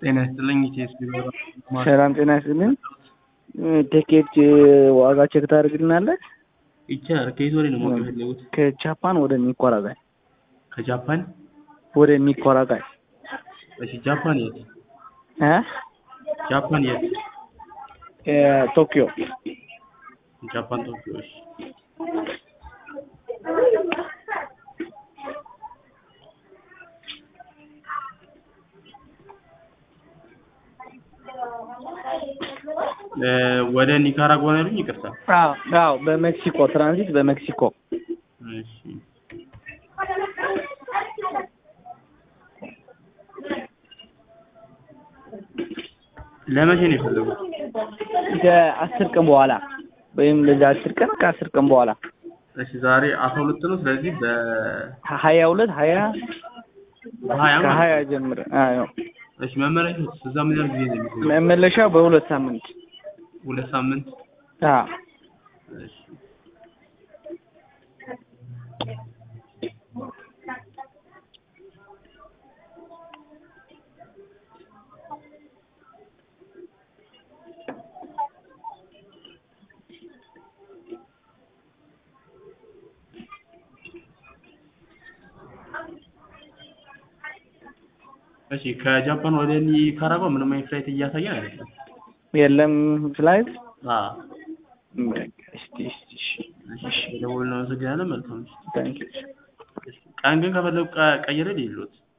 ጤና ይስጥልኝ ኢቲኤስ ቢሮ ሰላም ጤና ይስጥልኝ። ቲኬት ዋጋ ቼክ ታደርግልናለህ? ይቻላል። ከየት ወደ ነው ማወቅ የፈለጉት? ከጃፓን ወደ ሚኮራጋይ ከጃፓን ወደ ሚኮራጋይ እሺ። ጃፓን የት? እ ጃፓን የት? እ ቶኪዮ ጃፓን ቶኪዮ። እሺ። እ ወደ ኒካራጓ ነው ያሉኝ? ይቅርታ። አዎ አዎ፣ በሜክሲኮ ትራንዚት በሜክሲኮ እሺ። ለመቼ ነው የፈለጉት? ከአስር ቀን በኋላ ወይም ለዛ አስር ቀን ከአስር ቀን በኋላ እሺ። ዛሬ አስራ ሁለት ነው። ስለዚህ በ ሀያ ሁለት ሀያ በሀያ ማለት ከሀያ ነው። ጀምር አዎ እሺ። መመለሻ እዛ ምን ያህል ጊዜ ነው የሚቆየው? መመለሻው በሁለት ሳምንት ሁለት ሳምንት። አዎ እሺ። እሺ ከጃፓን ወደ ኒካራጓ ምንም አይነት ፍላይት እያሳየን አይደለም። የለም ፍላይት አዎ በቃ እስቲ እስቲ እሺ እሺ። ደውል ነው። አመሰግናለን። መልካም ምሽት። ታንኪዩ ቀን ግን ከፈለጉ ቀ- ቀይሬ ልሂድልዎት።